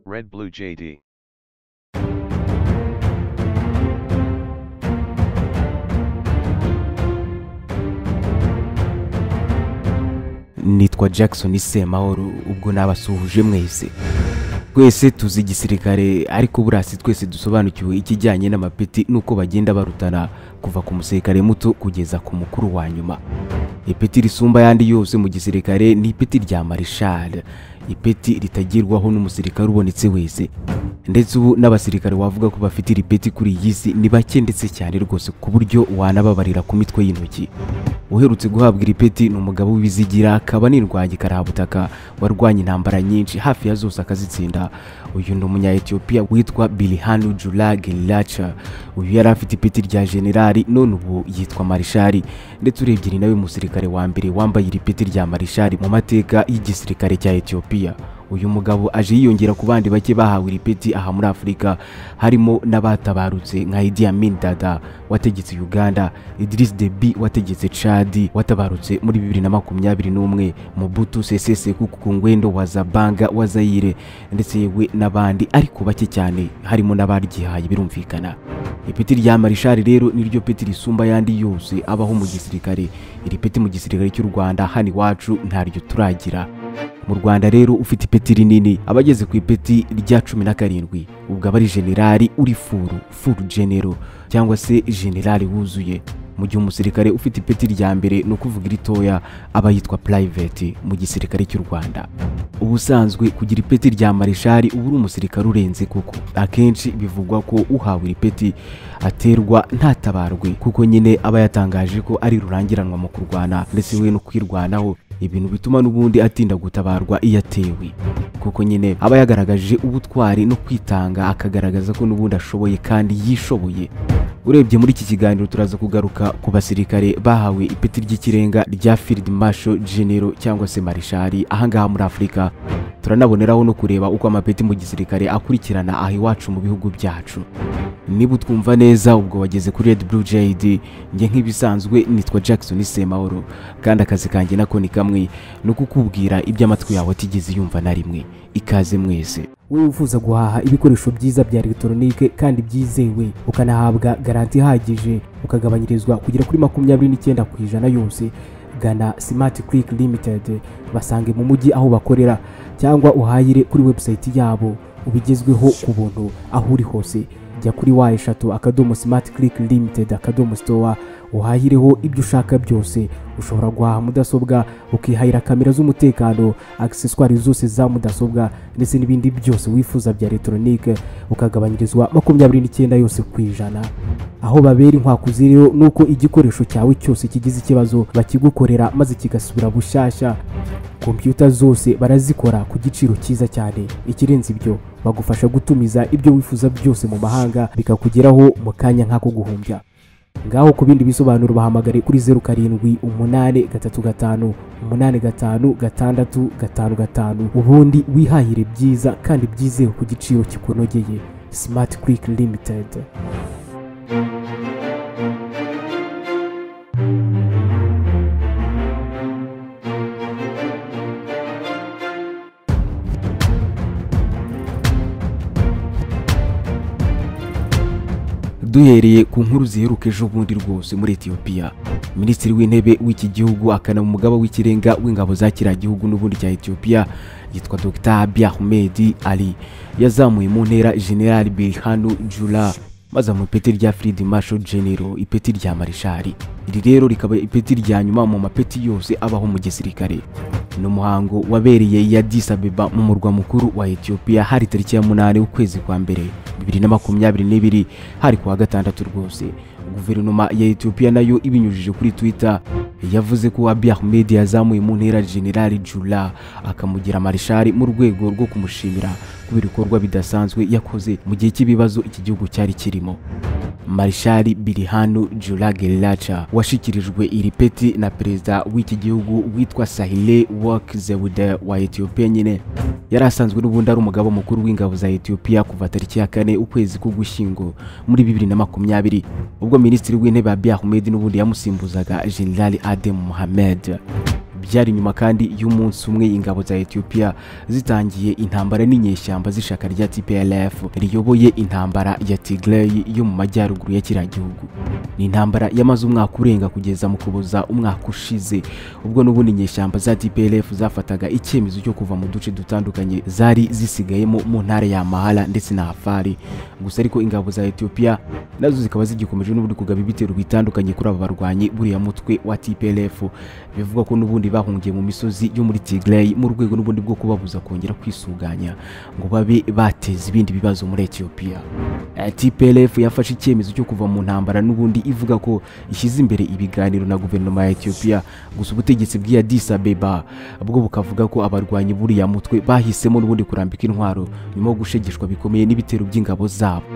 Red Blue JD. nitwa jackson semahoro ubwo nabasuhuje mwese twese tuzi igisirikare ariko burasi twese dusobanukiwe ikijyanye n'amapeti n'uko bagenda barutana kuva ku musirikare muto kugeza ku mukuru wa nyuma ipeti risumba ayandi yose mu gisirikare ni ipeti rya marishari ipeti ritagerwaho n'umusirikare ubonetse wese ndetse ubu n'abasirikare wavuga ko bafite iri peti kuri iyi si ni bake ndetse cyane rwose ku buryo wanababarira ku mitwe y'intoki uherutse guhabwa iri peti ni umugabo w'ibizigira akaba n'indwanyi karabutaka warwanya intambara nyinshi hafi ya zose akazitsinda uyu ni umunya-etiyopiya witwa bilihanu jula gerilaca uyu yari afite ipeti rya generali none ubu yitwa marishari ndetse urebye ni nawe musirikare wa mbere wambaye iri peti rya marishari mu mateka y'igisirikare cya etiyopiya uyu mugabo aje yiyongera ku bandi bake bahawe iri peti aha muri afurika harimo n'abatabarutse nka Idi Amin Dada wategetse Uganda Idris Deby wategetse Chad watabarutse muri 2021 Mobutu Sese Seko ku ngwendo wa Zabanga wa Zaire ndetse yewe n'abandi ariko bake cyane harimo n'abaryihaye birumvikana ipeti rya marishari rero niryo peti risumba ayandi yose abaho mu gisirikare iri peti mu gisirikare cy'u Rwanda hano iwacu ntaryo turagira mu rwanda rero ufite ipeti rinini aba ageze ku ipeti rya cumi na karindwi ubwo aba ari generali uri furu furu genero cyangwa se generali wuzuye mu gihe umusirikare ufite ipeti rya mbere ni ukuvuga iritoya aba yitwa purayiveti mu gisirikare cy'u rwanda ubusanzwe kugira ipeti rya marishari uba uri umusirikare urenze kuko akenshi bivugwa ko uhawe iri peti aterwa ntatabarwe kuko nyine aba yatangaje ko ari rurangiranwa mu kurwana ndetse we no kwirwanaho ibintu bituma n'ubundi atinda gutabarwa iyo atewe kuko nyine aba yagaragaje ubutwari no kwitanga akagaragaza ko n'ubundi ashoboye kandi yishoboye urebye muri iki kiganiro turaza kugaruka ku basirikare bahawe ipeti ry'ikirenga rya field marshal genero cyangwa se marishari ahangaha muri afurika turanaboneraho no kureba uko amapeti mu gisirikare akurikirana aha iwacu mu bihugu byacu niba utwumva neza ubwo wageze kuri red blue jd njye nk'ibisanzwe nitwa jackson semahoro kandi akazi kanjye nako ni kamwe ni ukukubwira ibyo amatwi yawe atigeze yumva na rimwe ikaze mwese wowe wifuza guhaha ibikoresho byiza bya elegitoronike kandi byizewe ukanahabwa garanti ihagije ukagabanyirizwa kugera kuri makumyabiri n'icyenda ku ijana yose gana simati kiriki limitedi basange mu mujyi aho bakorera cyangwa uhahire kuri webusayiti yabo ubigezweho ku buntu aho uri hose jya kuri wa eshatu akadomo simati kiriki limitedi akadomo sitowa uhahireho ibyo ushaka byose ushobora guhaha mudasobwa ukihahira kamera z'umutekano agiseswari zose za mudasobwa ndetse n'ibindi byose wifuza bya elegitoronike ukagabanyirizwa makumyabiri n'icyenda yose ku ijana aho babera inkwakuzi rero ni uko igikoresho cyawe cyose kigize ikibazo bakigukorera maze kigasubira bushyashya kompiyuta zose barazikora ku giciro cyiza cyane ikirenze ibyo bagufasha gutumiza ibyo wifuza byose mu mahanga bikakugeraho mu kanya nk'ako guhumbya ngaho ku bindi bisobanuro bahamagare kuri zeru karindwi umunani gatatu gatanu umunani gatanu gatandatu gatanu gatanu ubundi wihahire byiza kandi byizewe ku giciro kikunogeye simati kiriki limitedi duhereye ku nkuru ziheruka ejo bundi rwose muri etiyopiya minisitiri w'intebe w'iki gihugu akana umugaba w'ikirenga w'ingabo za kiriya gihugu n'ubundi cya etiyopiya yitwa dr abiy ahmed ali yazamuye mu ntera general birhanu jula maze mu ipeti rya Field Marshal General ipeti rya Marishari iri rero rikaba ipeti rya nyuma mu mapeti yose abaho mu gisirikare ni umuhango wabereye i Addis Ababa mu murwa mukuru wa Ethiopia hari tariki ya munani ukwezi kwa mbere 2022 hari kuwa gatandatu rwose guverinoma ya Ethiopia nayo ibinyujije kuri Twitter yavuze ko Abiy Ahmed yazamuye mu ntera General Jula akamugira Marishari mu rwego rwo kumushimira kubera ibikorwa bidasanzwe yakoze mu gihe cy'ibibazo iki gihugu cyari kirimo marishari birihanu jula gerilaca washyikirijwe iri peti na perezida w'iki gihugu witwa sahile wak zewude wa etiyopiya nyine yari asanzwe n'ubundi ari umugabo mukuru w'ingabo za etiyopiya kuva tariki ya kane ukwezi k'ugushyingo muri bibiri na makumyabiri ubwo minisitiri w'intebe abiy ahmed n'ubundi yamusimbuzaga generali adem muhammed byari nyuma kandi y'umunsi umwe ingabo za Ethiopia zitangiye intambara n'inyeshyamba z'ishaka rya TPLF riyoboye intambara ya Tigray yo mu majyaruguru ya kiriya gihugu ni intambara yamaze umwaka urenga kugeza mu kuboza umwaka ushize ubwo n'ubundi inyeshyamba za TPLF zafataga icyemezo cyo kuva mu duce dutandukanye zari zisigayemo mu ntara ya Amhara ndetse na Afar gusa ariko ingabo za Ethiopia nazo zikaba zigikomeje n'ubundi kugaba ibitero bitandukanye kuri aba barwanyi buriya mutwe wa TPLF bivugwa ko n'ubundi bahungiye mu misozi yo muri Tigray mu rwego n'ubundi bwo kubabuza kongera kwisuganya ngo babe bateza ibindi bibazo muri Ethiopia Eh, TPLF yafashe icyemezo cyo kuva mu ntambara n'ubundi ivuga ko ishyize imbere ibiganiro na guverinoma ya Ethiopia gusa ubutegetsi bw'iya Addis Abeba bwo bukavuga ko abarwanyi buriya mutwe bahisemo n'ubundi kurambika intwaro nyuma yo gushegeshwa bikomeye n'ibitero by'ingabo zabo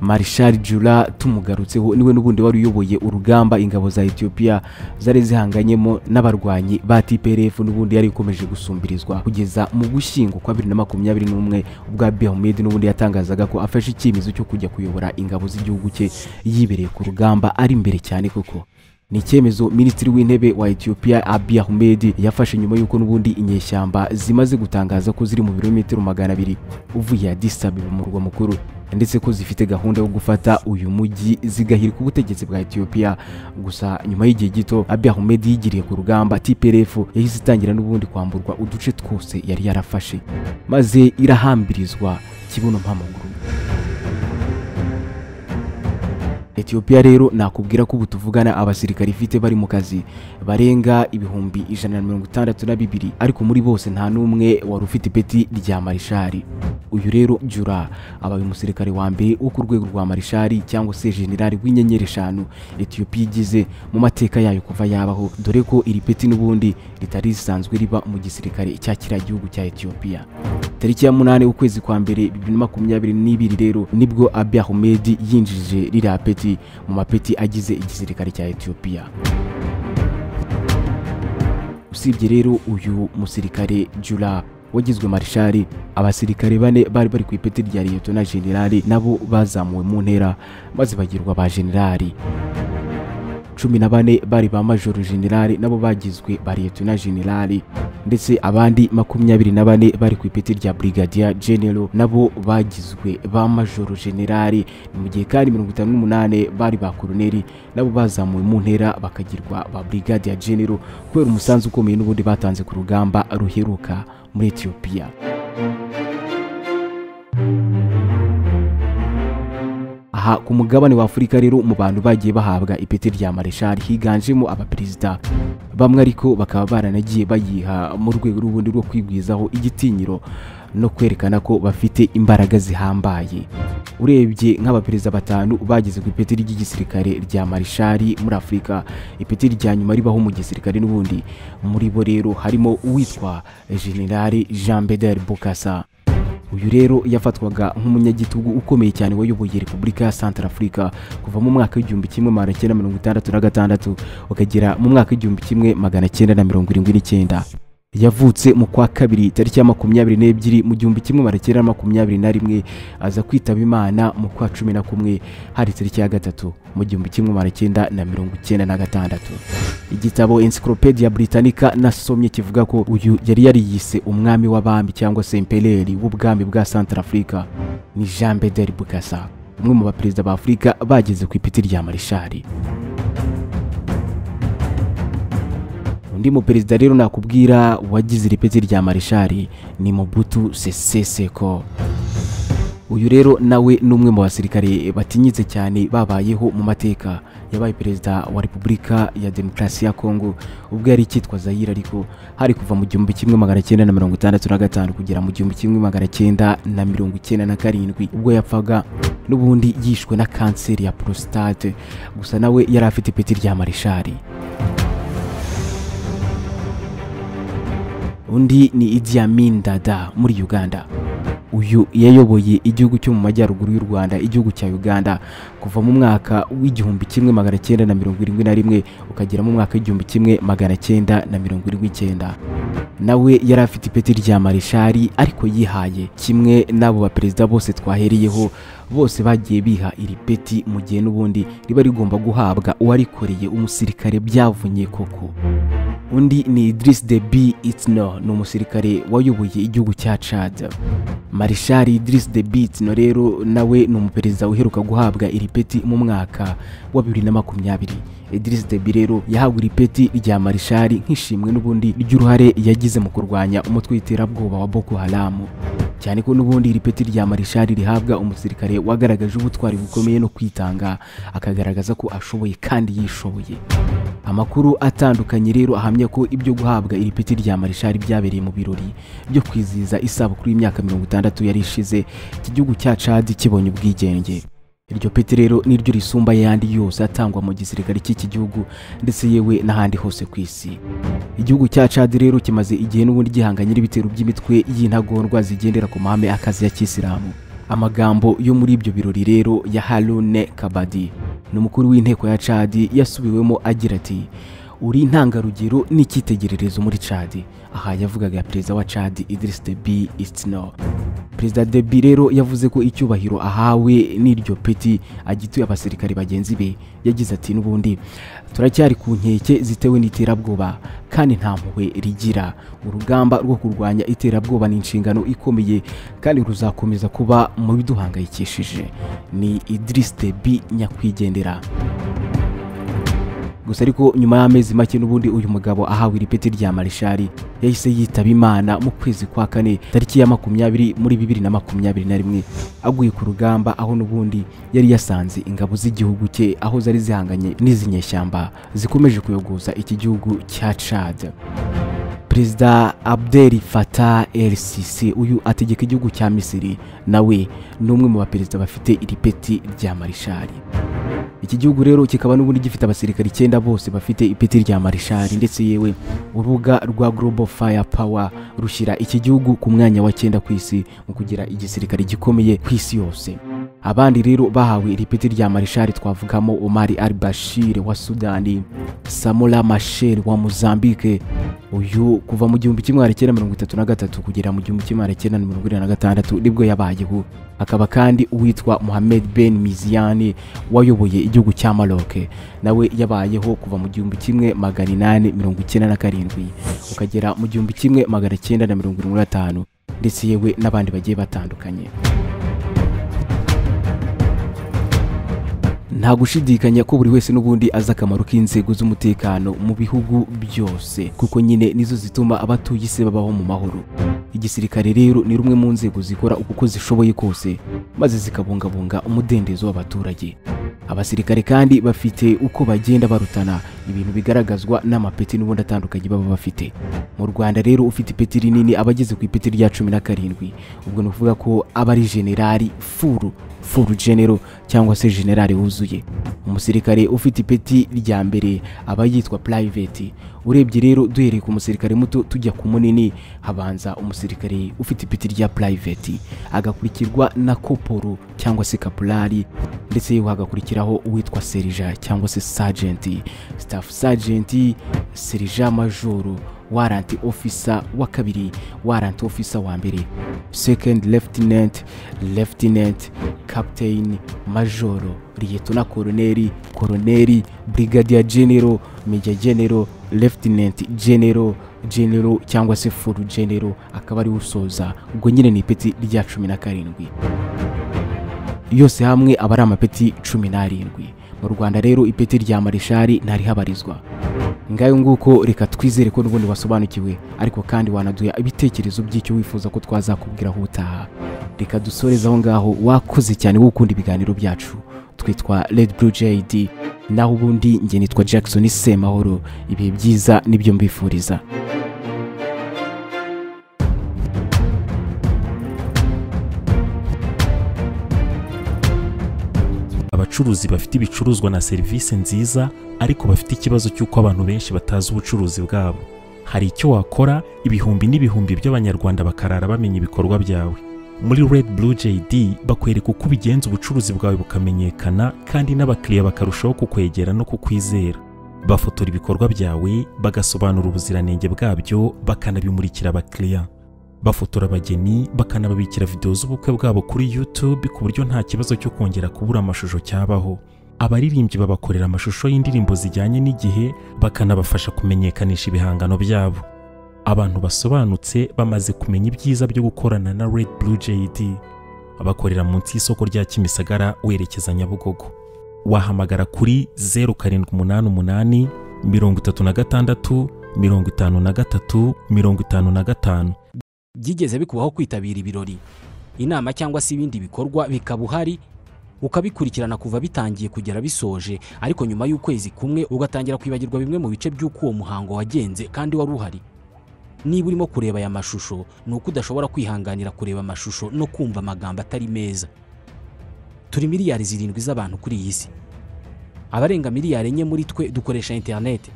Marshal Jura tumugarutseho niwe n'ubundi wari uyoboye urugamba ingabo za Ethiopia zari zihanganyemo n'abarwanyi ba TPLF n'ubundi yari ikomeje gusumbirizwa kugeza mu Gushyingo kwa 2021 ubwo Abiy Ahmed n'ubundi yatangazaga ko afashe icyemezo cyo kujya kuyobora ingabo z'igihugu cye yibereye ku rugamba ari imbere cyane koko ni icyemezo minisitiri w'intebe wa Ethiopia Abiy Ahmed yafashe nyuma y'uko n'ubundi inyeshyamba zimaze gutangaza ko ziri mu birometero magana abiri uvuye Addis Abeba mu murwa mukuru ndetse ko zifite gahunda yo gufata uyu mujyi zigahirika ubutegetsi bwa Ethiopia gusa nyuma y'igihe gito Abiy Ahmed yigiriye ku rugamba TPLF yahise itangira n'ubundi kwamburwa uduce twose yari yarafashe maze irahambirizwa kibuno mpamaguru Ethiopia rero nakubwira ko ubu tuvugana abasirikare ifite bari mu kazi barenga ibihumbi ijana na mirongo itandatu na bibiri ariko muri bose nta n'umwe wari ufite ipeti rya marishari uyu rero Jura abaye umusirikare wa mbere wo ku rwego rwa marishari cyangwa se generali w'inyenyeri eshanu Ethiopia igize mu mateka yayo kuva yabaho dore ko iri peti n'ubundi ritari risanzwe riba mu gisirikare cya kiriya gihugu cya Ethiopia tariki ya munani ukwezi kwa mbere bibiri na makumyabiri n'ibiri rero nibwo Abiy Ahmed yinjije ririya peti mu mapeti agize igisirikare cya Ethiopia usibye rero uyu musirikare Jura wagizwe marishari abasirikare bane bari bari ku ipeti rya liyetona generali nabo bazamuwe mu ntera maze bagirwa ba generali cumi na bane bari ba majoro generali nabo bagizwe ba liyetona generali ndetse abandi makumyabiri na bane bari ku ipeti rya brigadier general nabo bagizwe ba majoro generali mu gihe kandi mirongo itanu n'umunani bari ba koloneli nabo bazamuwe mu ntera bakagirwa ba brigadier general kubera umusanzu ukomeye n'ubundi batanze ku rugamba ruheruka muri Ethiopia aha ku mugabane wa Afurika rero mu bantu bagiye bahabwa ipeti rya mareshali higanjemo abaperezida bamwe ariko bakaba baranagiye bayiha mu rwego rw'ubundi rwo kwigwizaho igitinyiro no kwerekana ko bafite imbaraga zihambaye urebye nk'abaperezida batanu bageze ku ipeti ry'igisirikare rya marishari muri afurika ipeti rya nyuma ribaho mu gisirikare n'ubundi muri bo rero harimo uwitwa generali jean bedel bukasa uyu rero yafatwaga nk'umunyagitugu ukomeye cyane wayoboye repubulika ya santara afurika kuva mu mwaka w'igihumbi kimwe magana cyenda mirongo itandatu na gatandatu ukagera mu mwaka w'igihumbi kimwe magana cyenda na mirongo irindwi n'icyenda yavutse mu kwa kabiri tariki ya makumyabiri n'ebyiri mu gihumbi kimwe magana cyenda na makumyabiri na rimwe aza kwitaba imana mu kwa cumi na kumwe hari tariki ya gatatu mu gihumbi kimwe magana cyenda na mirongo icyenda na gatandatu igitabo encyclopedia britannica nasomye kivuga ko uyu yari yariyise umwami w'abami cyangwa se impeleri w'ubwami bwa santara afurika ni jean bedel bukasa umwe mu baperezida ba afurika bageze ku ipeti rya marishari undi muperezida rero nakubwira wagize iri peti rya marishari ni Mobutu Sese Seko uyu rero nawe ni umwe mu basirikare batinyitse cyane babayeho mu mateka yabaye perezida wa repubulika ya demokarasi ya kongo ubwo yari icyitwa zayira ariko hari kuva mu gihumbi kimwe magana cyenda na mirongo itandatu na gatanu kugera mu gihumbi kimwe magana cyenda na mirongo icyenda na karindwi ubwo yapfaga n'ubundi yishwe na kanseri ya prostate gusa nawe yari afite ipeti rya marishari undi ni Idi Amin Dada muri Uganda uyu yayoboye igihugu cyo mu majyaruguru y'u rwanda igihugu cya uganda kuva mu mwaka w'igihumbi kimwe magana cyenda na mirongo irindwi na rimwe ukagera mu mwaka w'igihumbi kimwe magana cyenda na mirongo irindwi icyenda nawe yari afite ipeti rya mareshali ariko yihaye kimwe n'abo baperezida bose twahereyeho bose bagiye biha iri peti mu gihe n'ubundi riba rigomba guhabwa uwarikoreye umusirikare byavunye koko undi ni Idris Deby Itno ni umusirikare wayoboye igihugu cya Chad Marshal Idris Deby Itno rero nawe ni umuperezida uheruka guhabwa iri peti mu mwaka wa 2020 Idris Deby rero yahawe iri peti rya Marshal nk'ishimwe n'ubundi ry'uruhare yagize mu kurwanya umutwe w'iterabwoba wa Boko Haram cyane ko n'ubundi iri peti rya Marshal rihabwa umusirikare wagaragaje ubutwari bukomeye no kwitanga akagaragaza ko ashoboye kandi yishoboye amakuru atandukanye rero ahamya ko ibyo guhabwa iri peti rya marishari byabereye mu birori byo kwizihiza isabukuru y'imyaka mirongo itandatu yari ishize iki gihugu cya cadi kibonye ubwigenge iryo peti rero niryo risumba ayandi yose atangwa mu gisirikare cy'iki gihugu ndetse yewe n'ahandi hose ku isi igihugu cya cadi rero kimaze igihe n'ubundi gihanganye n'ibitero by'imitwe y'intagondwa zigendera ku mahame akazi ya kisilamu amagambo yo muri ibyo birori rero ya harune kabadi ni umukuru w'inteko ya cadi yasubiwemo agira ati uri intangarugero n'icyitegererezo muri cadi aha yavugaga perezida wa cadi idris debi itno perezida debi rero yavuze ko icyubahiro ahawe n'iryo peti agituye abasirikari bagenzi be yagize ati n'ubundi turacyari ku nkeke zitewe n'iterabwoba kandi nta mpuhwe rigira urugamba rwo kurwanya iterabwoba ni inshingano ikomeye kandi ruzakomeza kuba mu biduhangayikishije ni idris debi nyakwigendera gusa ariko nyuma y'amezi make n'ubundi uyu mugabo ahawe iri peti rya marishari yahise yitaba imana mu kwezi kwa kane tariki ya makumyabiri muri bibiri na makumyabiri na rimwe aguye ku rugamba aho n'ubundi yari yasanze ingabo z'igihugu cye aho zari zihanganye n'izinyeshyamba zikomeje kuyogoza iki gihugu cya cad perezida abdel fatah el sisi uyu ategeka igihugu cya misiri nawe ni umwe mu baperezida bafite iri peti rya marishari iki gihugu rero kikaba n'ubundi gifite abasirikari icyenda bose bafite ipeti rya marishari ndetse yewe urubuga rwa global fire power rushyira iki gihugu ku mwanya wa cyenda ku isi mu kugira igisirikare gikomeye ku isi yose abandi rero bahawe iri peti rya marishari twavugamo omari al bashir wa sudani samora machel wa mozambique uyu kuva mu gihumbi kimwe magana cyenda mirongo itatu na gatatu kugera mu gihumbi kimwe magana cyenda mirongo irindwi na gatandatu nibwo yabayeho akaba kandi uwitwa Mohamed Ben Miziani wayoboye igihugu cya Maroc nawe yabayeho kuva mu gihumbi kimwe magana inani mirongo icyenda na karindwi ukagera mu gihumbi kimwe magana cyenda na mirongo irindwi na gatanu ndetse yewe n'abandi bagiye batandukanye nta gushidikanya ko buri wese n'ubundi azi akamaro k'inzego z'umutekano mu bihugu byose kuko nyine nizo zituma abatuye isi babaho mu mahoro igisirikare rero ni rumwe mu nzego zikora uko zishoboye kose maze zikabungabunga umudendezo w'abaturage abasirikare kandi bafite uko bagenda barutana ibintu bigaragazwa n'amapeti n'ubundi atandukanye baba bafite mu rwanda rero ufite ipeti rinini aba ageze ku ipeti rya cumi na karindwi ubwo ni ukuvuga ko aba ari generali furu furu genero cyangwa se generali wuzuye umusirikare ufite ipeti rya mbere aba yitwa private urebye rero duhereye ku musirikare muto tujya ku munini habanza umusirikare ufite ipeti rya private agakurikirwa na koporo cyangwa se kapulari ndetse yewe hagakurikiraho uwitwa serija cyangwa se sajenti staff sajenti serija majoro warrant officer wa kabiri warrant officer wa mbere second lieutenant lieutenant captain majoro liyetona koroneri koroneri brigadier general major general lieutenant general genero cyangwa se furu genero akaba ariwe usoza ubwo nyine ni ipeti rya cumi na karindwi yose hamwe aba ari amapeti cumi n'arindwi mu rwanda rero ipeti rya marishari ntarihabarizwa ngayo nguko reka twizere ko n'ubundi wasobanukiwe ariko kandi wanaduha ibitekerezo by'icyo wifuza ko twazakubwiraho ubutaha reka dusoreze aho ngaho wakoze cyane wo ukunda ibiganiro byacu twitwa red blue jd naho ubundi njye nitwa jackson semahoro ibihe byiza nibyo mbifuriza abacuruzi bafite ibicuruzwa na serivisi nziza ariko bafite ikibazo cy'uko abantu benshi batazi ubucuruzi bwabo hari icyo wakora ibihumbi n'ibihumbi by'abanyarwanda bakarara bamenya ibikorwa byawe muri Red Blue JD bakwereka uko ubigenza ubucuruzi bwawe bukamenyekana kandi n'abakiriya bakarushaho kukwegera no kukwizera bafotora ibikorwa byawe bagasobanura ubuziranenge bwabyo bakanabimurikira abakiriya bafotora abageni bakanababikira videwo z'ubukwe bwabo kuri YouTube ku buryo nta kibazo cyo kongera kubura amashusho cyabaho abaririmbyi babakorera amashusho y'indirimbo zijyanye n'igihe bakanabafasha kumenyekanisha ibihangano byabo abantu basobanutse bamaze kumenya ibyiza byo gukorana na Red Blue JD bakorera munsi y'isoko rya Kimisagara werekeza Nyabugogo wahamagara kuri 0788 36 53 55 byigeze bikubaho kwitabira ibirori inama cyangwa se ibindi bikorwa bikaba uhari ukabikurikirana kuva bitangiye kugera bisoje ariko nyuma y'ukwezi kumwe ugatangira kwibagirwa bimwe mu bice by'uko uwo muhango wagenze kandi wari uhari niba urimo kureba aya mashusho ni uko udashobora kwihanganira kureba amashusho no kumva amagambo atari meza turi miliyari zirindwi z'abantu kuri iyi si abarenga miliyari enye muri twe dukoresha interineti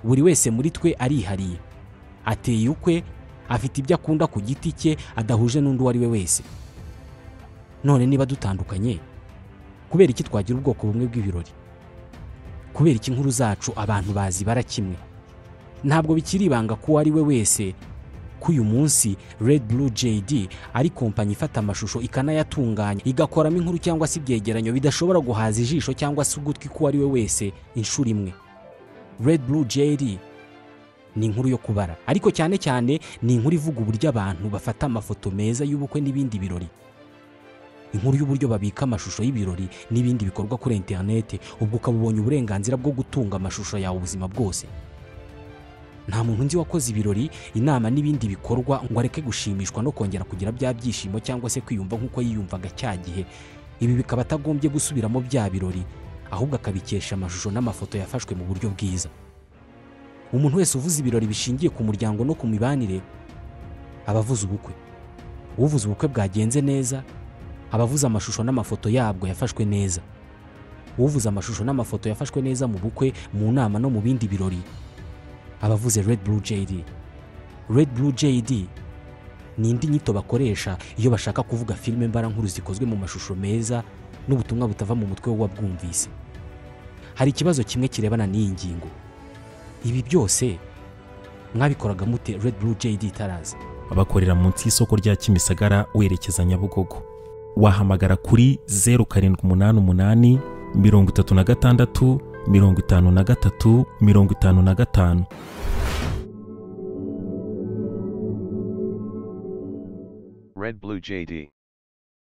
buri wese muri twe arihariye ateye ukwe afite ibyo akunda ku giti cye adahuje n'undi uwo ari we wese none niba dutandukanye kubera iki twagira ubwoko bumwe bw'ibirori kubera iki inkuru zacu abantu bazibara kimwe ntabwo bikiri ibanga ko uwo ari we wese ko uyu munsi Red Blue JD ari kompanyi ifata amashusho ikanayatunganya igakoramo inkuru cyangwa se ibyegeranyo bidashobora guhaza ijisho cyangwa se ugutwi k'uwo ari we wese inshuro imwe Red Blue JD ni inkuru yo kubara ariko cyane cyane ni inkuru ivuga uburyo abantu bafata amafoto meza y'ubukwe n'ibindi birori inkuru y'uburyo babika amashusho y'ibirori n'ibindi bikorwa kuri interineti ubwo ukaba ubonye uburenganzira bwo gutunga amashusho yawe ubuzima bwose nta muntu nzi wakoze ibirori inama n'ibindi bikorwa ngo areke gushimishwa no kongera kugira bya byishimo cyangwa se kwiyumva nk'uko yiyumvaga cya gihe ibi bikaba atagombye gusubiramo bya birori ahubwo akabikesha amashusho n'amafoto yafashwe mu buryo bwiza umuntu wese uvuze ibirori bishingiye ku muryango no ku mibanire aba avuze ubukwe uvuze ubukwe bwagenze neza aba avuze amashusho n'amafoto yabwo yafashwe neza uvuze amashusho n'amafoto yafashwe neza mu bukwe mu nama no mu bindi birori aba avuze Red Blue JD Red Blue JD ni indi nyito bakoresha iyo bashaka kuvuga filime mbarankuru zikozwe mu mashusho meza n'ubutumwa butava mu mutwe w'uwabwumvise hari ikibazo kimwe kirebana n'iyi ngingo ibi byose mwabikoraga mute Red Blue JD itaraza bakorera munsi y'isoko rya Kimisagara werekeza Nyabugogo wahamagara kuri 0788 36 53 55 Red Blue JD.